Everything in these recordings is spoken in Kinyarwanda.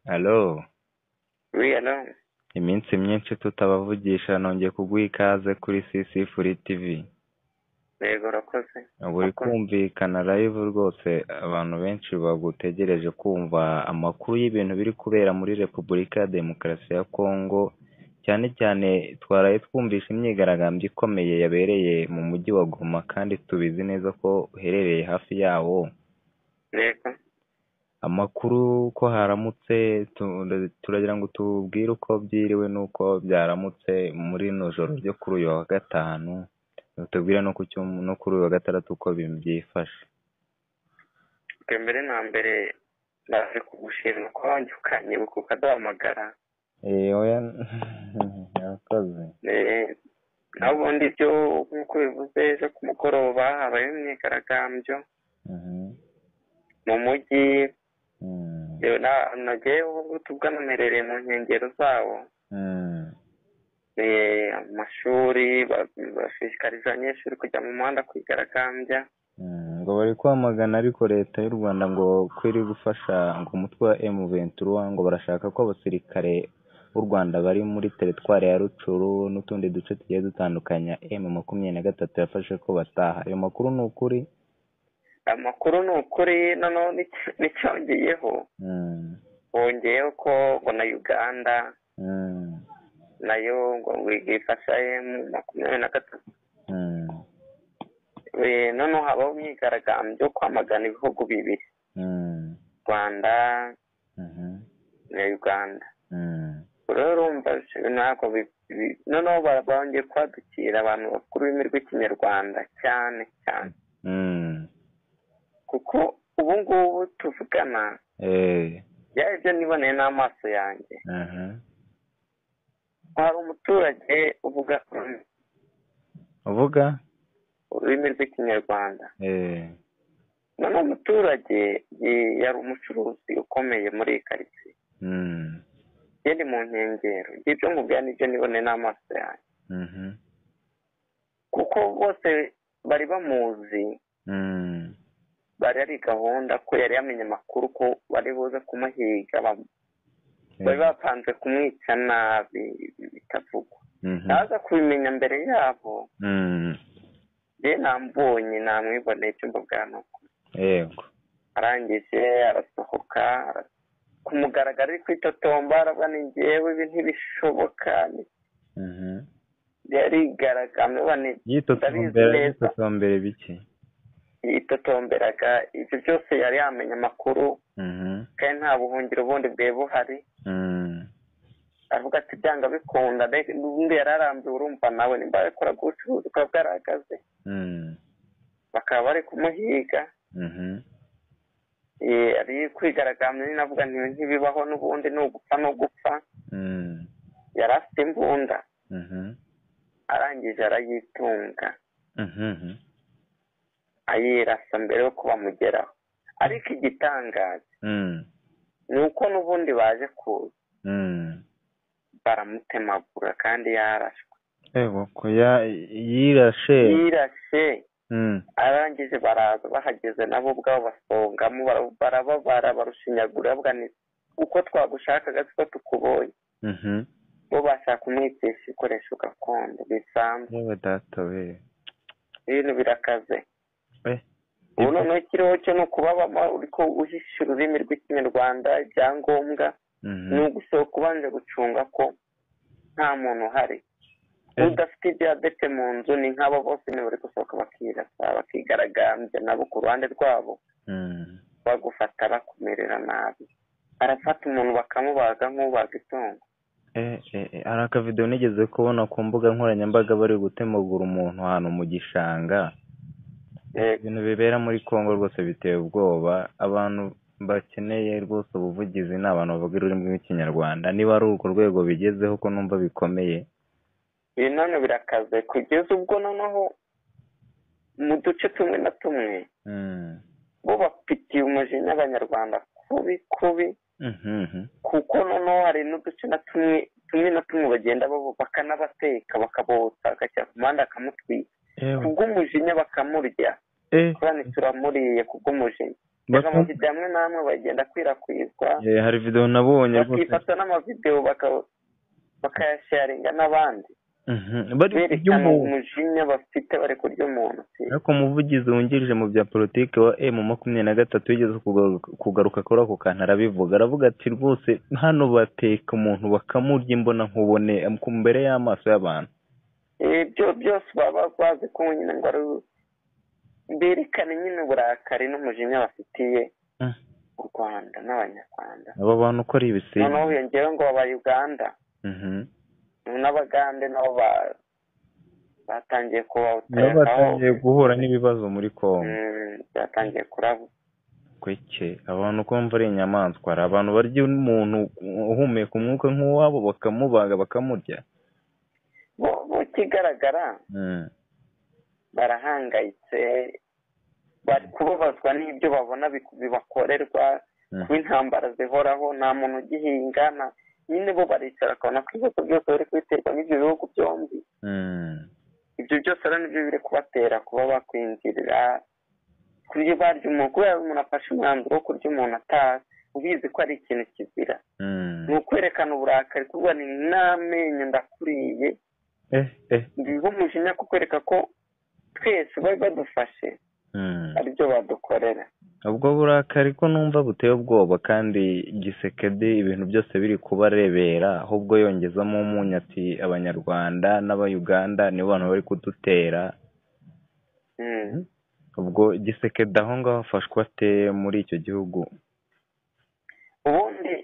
Alo wiyana iminsi myinshi tutabavugisha nongeye kuguha ikaze kuri CC Free TV yego urakoze buri kumvikana live rwose abantu benshi bagutegereje kumva amakuru y'ibintu biri kubera muri Repubulika ya Demokarasi ya Kongo cyane cyane twaraye twumvisha imyigaragambyo ikomeye yabereye mu mujyi wa Goma kandi tubizi neza ko uherereye hafi yawo yego amakuru ko haramutse tu- turagira ngo tubwire uko byiriwe n'uko byaramutse muri rino joro ryo kuri uyu wa gatanu tubwire no ku cyum- no kuri uyu wa gatandatu uko bi- byifashe ubwa mbere na mbere naje kugushimira ko wanyukanye ukaduhamagara Eh, oya yakoze Eh, naho ubundi ibyo nk'uko bivuze ejo ku mugoroba habayeho imyigaragambyo mu mujyi yewe na- nagiye ubu tugana mperereye mu nkengero zawo Eh, amashuri ba- bashishikariza abanyeshuri kujya mu muhanda kwigaragambya ngo bari kwamagana ariko leta y'u rwanda ngo ko iri gufasha ngo umutwe wa M23 ngo barashaka ko abasirikare b'u rwanda bari muri teritwari ya rucuru n'utundi duce tugiye dutandukanya M23 yafashe ko bataha ayo makuru ni ukuri amakuru ni ukuri noneho n'icy- n'icyongeyeho Mm. bongeyeho ko ngo na uganda Mm. nayo ngo ifasha emu makumyabiri na gatatu Mm. Eh, noneho habaho imyigaragambyo yo kwamagana ibihugu bibiri Mm. rwanda Mhm. na uganda Mm. rero urumva ibintu ntabwo bi- bi- noneho ba- bongeye kwadukira abantu bakuru ururimi rw'ikinyarwanda cyane cyane Mm. kuko ubu ngubu tuvugana Eh. byari ibyo niboneye n'amaso yanjye Aha. hari umuturage uvuga uvuga ururimi rw'ikinyarwanda Eh. noneho umuturage ye- yari umucuruzi ukomeye muri iyi karitsiye Mm. yari mu nkengero ibyo nkubwira nibyo nibone n'amaso yanjye Mhm. kuko bose bari bamuzi Mm. bari ari gahunda ko yari yamenye amakuru ko bari buze kumuhiga ba- bari bapanze kumwica nabi bitavugwa Mhm. naza kubimenya mbere yabo Mm. ye nambonye namwiboneye icyumba bwa nuko yego arangije arasohoka ara- ku mugaragaro ari kwitotomba arabwa ni njyewe ibi ntibishoboka Mhm. yarigaragambye bane yitotombera Ndabizi neza. yitotombera bike yitotomberaga ibyo byose yari yamenye amakuru Mhm. kandi nta buhungiro bundi bwe buhari Mm. aravuga ati byanga bikunda mbega undi yari arambiwe urumva nawe nimba yakoraga ubucuruzi bwa bwarahagaze Mm. bakaba bari kumuhiga Mhm. Eh, yari kwigaragambya nyine avuga nti ntibibaho n'ubundi ni ugupfa no gupfa Mm. yari afite imbunda Mhm. arangije arayitunga Mhm. ayirasa mbere yuko bamugeraho ariko igitangaje Mm. ni uko n'ubundi baje kuza Mm. baramutemagura kandi yarashwe yego ko ya- yirashe yirashe Mm. arangije baraza bahageze nabo ubwabo basongamo bara- barababara barushinyagura bavuga ni uko twagushakaga siko tukubonye Mhm. bo bashaka kumwicisha ibikoresho gakondo bisanzwe yewe data we ibintu birakaze Eh, ubu ibyo- noneho ikiriho cyo ni ukubabama uriko uhisha ururimi rw'ikinyarwanda ibyangombwa Mhm. ni ugusohoka ubanje gucunga ko nta muntu uhari Eh. udafite diyabete mu nzu ni nk'abo bose niba bari gusohoka bakirasa bakigaragambya nabo ku ruhande rwabo Mm. bagufata bakumerera nabi arafata umuntu bakamubaga nk'ubaga itungo Eh, eh, eh, hari akavidewo nigeze kubona ku mbuga nkoranyambaga bari gutemagura umuntu ahantu mu gishanga Eh, ibintu bibera muri congo rwose biteye ubwoba abantu bakeneye rwose ubuvugizi ni abantu bavuga ururimi rw'ikinyarwanda niba ari urwo rwego bigezeho ko numva bikomeye ibi none birakaze kugeza ubwo noneho mu duce tumwe na tumwe Mm. bo bafitiye umujinya abanyarwanda kubi kubi Mhm. kuko noneho hari n'uduce na tumwe tumwe na tumwe bagenda babo- bakanabateka bakabotsa agashyira ku muhanda bakamutwika Ewe. kubw'umujinya bakamurya Eh. kandi turamuriye kubw'umujinya amavido amwe n'amwe bagenda akwirakwizwa hari videwo nabonye bakifata n'amavidewo bakayasharinga n'abandi berekana umujinya bafite bari kurya umuntu ariko umuvugizi wungirije mu bya politiki wa emu makumyabiri na gatatu wigeze kugaruka kuri ako kantu arabivuga aravuga ati rwose hano bateka umuntu bakamurya imbona nkubone mbere y'amaso y'abantu ibyo byose baba bazi ko nyine ngo ari berekana nyine uburakari n'umujinya bafitiye u rwanda n'abanyarwanda aba bantu uko ari ibisiga noneho hiyongeyeho ngo baba uganda n'abagande nabo batangiye nabo batangiye guhura n'ibibazo muri kongo byatangiye kuraba kweke abantu kumva ari inyamaswa hari abantu barya umuntu uhumeka umwuka nk'uwabo bakamubaga bakamurya bo kigaragara barahangayitse bari kubabazwa n'ibyo babona bibakorerwa ku intambara zihoraho nta muntu ugihinga nyine bo baricara akabona ko ibibazo byose bari kubiterwa n'ibyo bihugu byombi ibyo byose rero nibyo biri kubatera kuba bakwinjirira kurya barya umuntu kubera umuntu afashe umwanzuro wo kurya umuntu atazi ubizi ko ari ikintu kizira ni ukwerekana uburakari kuvuga ni n'amenyo ndakuriye biba umujinya kukwereka ko twese bari badufashe aribyo badukorera ubwo burakari ko numva buteye ubwoba kandi gisekedi ibintu byose biri kubarebera ahubwo yongezamo umunyu ati abanyarwanda n'abayuganda nibo bantu bari kudutera ubwo gisekedi aho ngaho afashwa ate muri icyo gihugu ubundi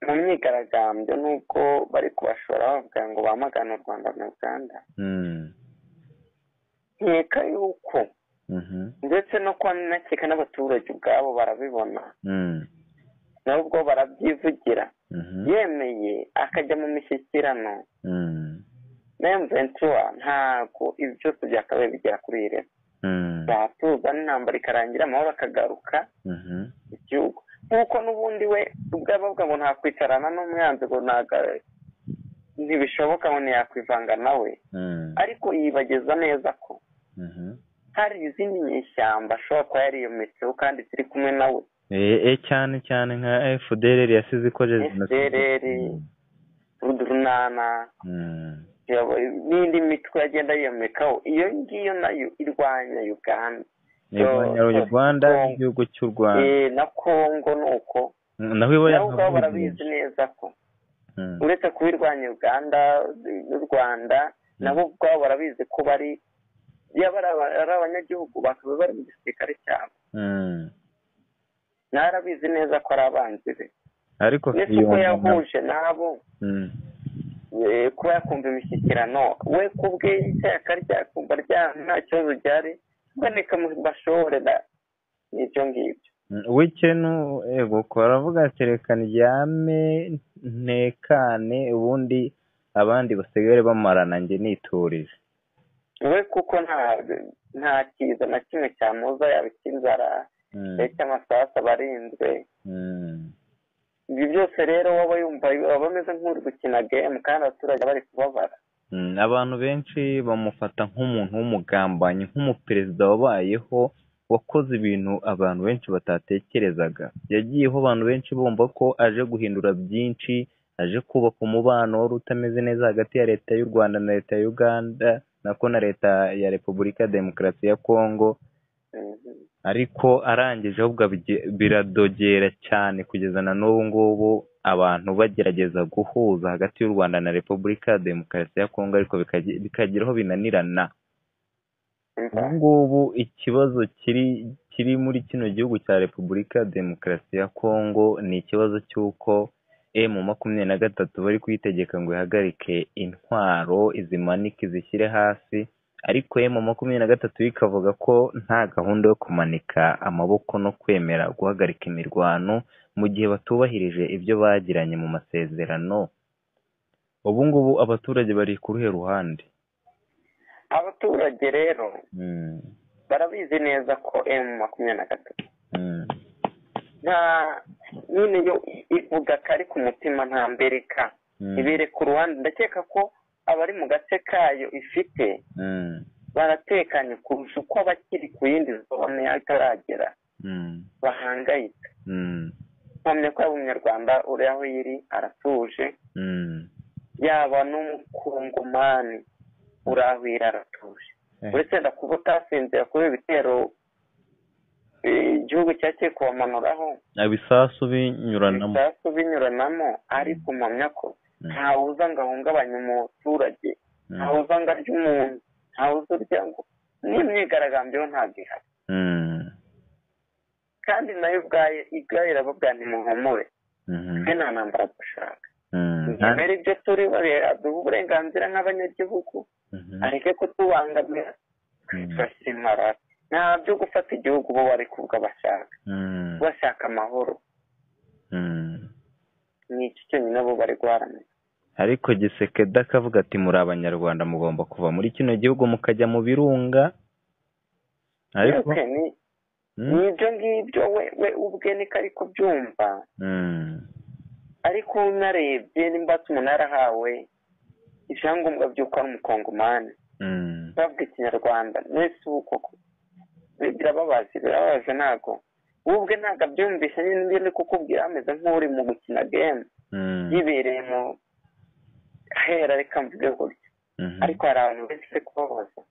mu myigaragambyo ni uko bari kubashora bavuga ngo bamagane u rwanda na uganda nkeka yuko ndetse no kuba nakeka n'abaturage ubwabo barabibona nabo ubwo barabyivugira yemeye akajya mu mishyikirano na emuventiwa ntabwo ibi byose byakabaye bigera kuri iri byatuza n'intambara ikarangira amahoro akagaruka igihugu nk'uko n'ubundi we ubwo bavuga ngo ntakwicarana n'umwanzuro ntibishoboka ngo ntiyakwivanga nawe ariko yibageza neza ko hari izindi nyishyamba ashobora kuba yariyometseho kandi ziri kumwe nawe cyane cyane nka efudereri yasize ikoze efudereri rudurunana n'indi mitwe yagenda yiyomekaho iyo ngiyo nayo irwanya uganda irwanya uganda n'igihugu cy'u rwanda na kongo ni uko naho iba ubwabo barabizi neza ko uretse kuba irwanya uganda n'u rwanda nabo ubwabo barabizi ko bari yaba ari abanyagihugu bakaba bari mu gisirikare cyabo narabizi neza ko ari abanzi be ariko ndetse uko yahuje nabo kuba yakumva imishyikirano we ku bwe ishyaka ryakumva rya nta kibazo ryari mboneka mu bashorera n'ibyo ngibyo w'ikenu ego baravuga ati reka ryame ntekane ubundi abandi basigare bamarana njye niturije we kuko nta kiza na kimwe cyamuza yaba icy'inzara ndetse amasasu abarinzwe ibi byose rero waba yumva aba ameze nk'uri gukina gemu kandi abaturage bari kubabara abantu benshi bamufata nk'umuntu w'umugambanyi nk'umuperezida wabayeho wakoze ibintu abantu benshi batatekerezaga yagiyeho abantu benshi bumva ko aje guhindura byinshi aje kubaka umubano wari utameze neza hagati ya leta y'u rwanda na leta ya uganda nako na leta ya repubulika ya demokarasi ya kongo ariko arangije ahubwo biradogera cyane kugeza na n'ubu ngubu abantu bagerageza guhuza hagati y'u rwanda na repubulika ya demokarasi ya kongo ariko bikagira aho binanirana ubu ngubu ikibazo kiri kiri muri kino gihugu cya repubulika ya demokarasi ya kongo ni ikibazo cy'uko emu makumyabiri na gatatu bari kuyitegeka ngo ihagarike intwaro izimanike izishyire hasi ariko emu makumyabiri na gatatu ikavuga ko nta gahunda yo kumanika amaboko no kwemera guhagarika imirwano mu gihe batubahirije ibyo bagiranye mu masezerano ubu ngubu abaturage bari ku ruhe ruhande abaturage rero barabizi neza ko emu makumyabiri na gatatu nta nyine yo ivuga ko ari ku mutima nta mbereka ibereka uruhande ndakeka ko abari mu gace kayo ifite baratekanye kurusha uko abakiri ku yindi zone ataragera bahangayitse mpamya ko yaba umunyarwanda uri aho yiri aratuje yaba n'umukungumani uri aho yiri aratuje uretse wenda kuba utasinzira kuri ibitero igihugu cyagiye kubamanuraho ibisasu binyuranamo ibisasu binyuranamo ariko mpamya ko ntawe uza ngo ahungabanye umuturage ntawe uza ngo arye umuntu ntawe uza urya ngo n'imyigaragambyo ntabwo ihari kandi nayo ubwayo igare irababwa ntimuhumure twe nta ntambara dushaka mbere ibyo turi aduha uburenganzira nk'abanyagihugu areke kutubangamira twifashimara nta byo gufata igihugu bo bari kubwo bashaka bashaka amahoro ni iki cyonyine bo bari guharanira ariko gisekeda akavuga ati muri abanyarwanda mugomba kuva muri kino gihugu mukajya mu birunga ariko n'ibyo ngibyo we we ubwe niko ari kubyumva ariko unarebye nimba umuntu yarahawe ibyangombwa by'uko ari umukongomani bavuga ikinyarwanda mwese ubu koko birababaje birababaje ntabwo wowe ubwe ntabwo abyumvisha nyine ndi kukubwira ameze nk'uri mu gukina gemu yibereye mu ahera reka mvuge gutya ariko hari abantu benshi kubabaza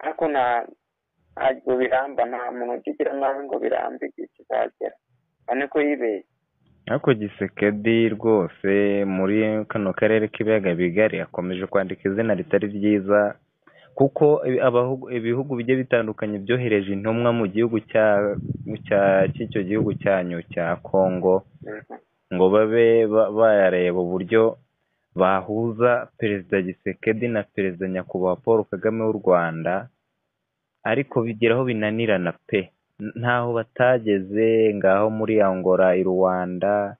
ariko ntabwo biramba nta muntu ugira nabi ngo birambe igihe kizagera urabona ko yibeshye ariko gisekedi rwose muri kano karere k'ibiyaga bigari akomeje kwandika izina ritari ryiza kuko ibihugu bigiye bitandukanye byohereje intumwa mu gihugu cy'icyo gihugu cyanyu cya kongo ngo babe bayareba uburyo bahuza perezida gisekedi na perezida nyakubahwa paul kagame w'u rwanda ariko bigeraho binanirana pe ntaho batageze ngaho muri angola i rwanda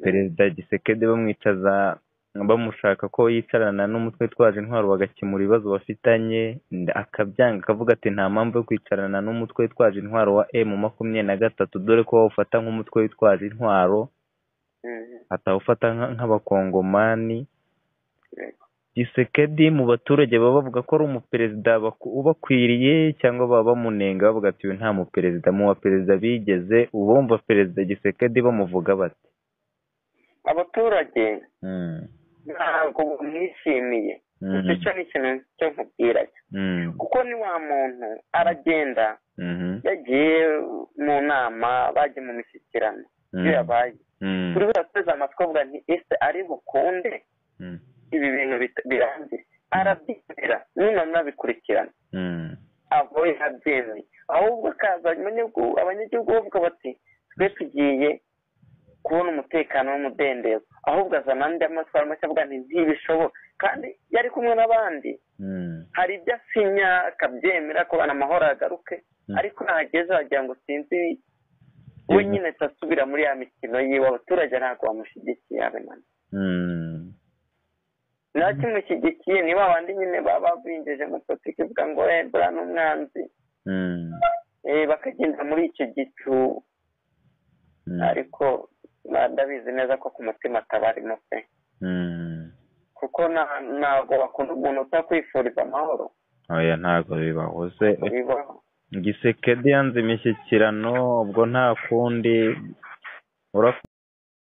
perezida gisekedi bamwicaza bamushaka ko yicarana n'umutwe twaje intwaro bagakemura ibibazo bafitanye akabyanga akavuga ati nta mpamvu yo kwicarana n'umutwe twaje intwaro wa emu makumyabiri na gatatu dore ko wawufata nk'umutwe witwaje intwaro atawufata nk'abakongomani gisekedi mu baturage baba bavuga ko ari umuperezida ubakwiriye cyangwa baba bamunenga bavuga ati uyu nta muperezida mu baperezida bigeze ubumva perezida gisekedi bamuvuga bati abaturage ntabwo bamwishimiye icyo ni ikintu cyo nkubwira kuko ni wa muntu aragenda yagiye mu nama bajya mu mishyikirano iyo yabaye buri wese ateze amatwi avuga nti ese ari bukunde ibi bintu birambye arabyizera nyine anabikurikirana abo yabyemeye ahubwo akaza abanyagihugu bavuga bati twe tugiye kubona umutekano n'umudendezo ahubwo azana andi amatwara mashya avuga nti ntibishoboka kandi yari kumwe n'abandi hari ibyo asinya akabyemera kubana amahoro yagaruke ariko nahageze wagira ngo sinzi we nyine atasubira muri ya mikino yiwe abaturage ntabwo bamushyigikiye abe nani nta kimushyigikiye ni ba bandi nyine baba binjije muri politiki ivuga ngo ebura n'umwanzi bakagenda muri icyo gicu ariko ndabizi neza ko ku mutima atabarimo pe kuko ntabwo bakunda umuntu utakwifuriza amahoro oya ntabwo bibahoze gisekedi yanze imishyikirano ubwo nta kundi